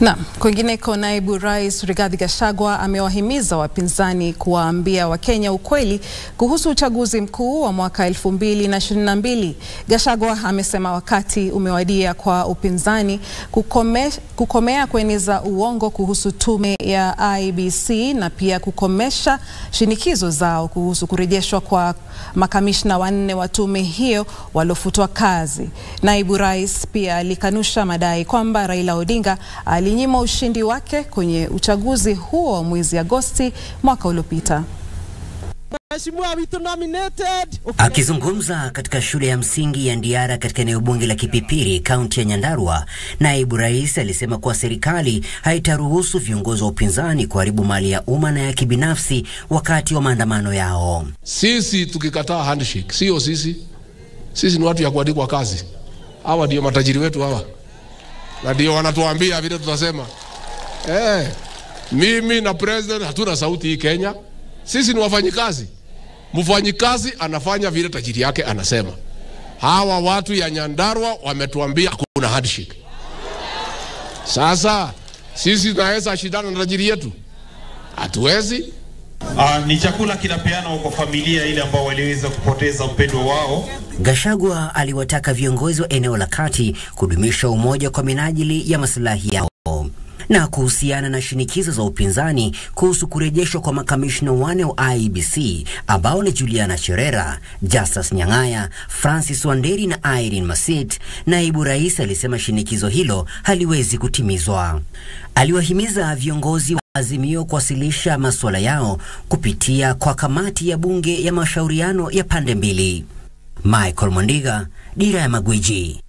Na kwingineko, naibu rais Rigathi Gachagua amewahimiza wapinzani kuwaambia Wakenya ukweli kuhusu uchaguzi mkuu wa mwaka 2022. Gachagua amesema wakati umewadia kwa upinzani kukome, kukomea kueneza uongo kuhusu tume ya IEBC na pia kukomesha shinikizo zao kuhusu kurejeshwa kwa makamishna wanne wa tume hiyo waliofutwa kazi. Naibu rais pia alikanusha madai kwamba Raila Odinga alinyima ushindi wake kwenye uchaguzi huo wa mwezi Agosti mwaka uliopita. Akizungumza katika shule ya msingi ya Ndiara katika eneo bunge la Kipipiri, kaunti ya Nyandarua, naibu rais alisema kuwa serikali haitaruhusu viongozi wa upinzani kuharibu mali ya umma na ya kibinafsi wakati wa maandamano yao. Sisi tukikataa handshake, sio sisi. Sisi ni watu ya kuandikwa kazi. Hawa ndio matajiri wetu hawa, na ndio wanatuambia vile tutasema. Eh, mimi na president hatuna sauti hii Kenya. Sisi ni wafanyikazi. Mfanyikazi anafanya vile tajiri yake anasema. Hawa watu ya Nyandarua wametuambia kuna handshake. Sasa sisi tunaweza shindana na tajiri yetu? Hatuwezi. Uh, ni chakula kinapeanwa kwa familia ile ambao waliweza kupoteza mpendwa wao. Gachagua aliwataka viongozi wa eneo la kati kudumisha umoja kwa minajili ya maslahi yao. Na kuhusiana na shinikizo za upinzani kuhusu kurejeshwa kwa makamishna wane wa IEBC ambao ni Juliana Cherera, Justus Nyang'aya, Francis Wanderi na Irene Masit, naibu rais alisema shinikizo hilo haliwezi kutimizwa. Aliwahimiza viongozi wa Azimio kuwasilisha masuala yao kupitia kwa kamati ya bunge ya mashauriano ya pande mbili. Michael Mondiga, Dira ya Magwiji.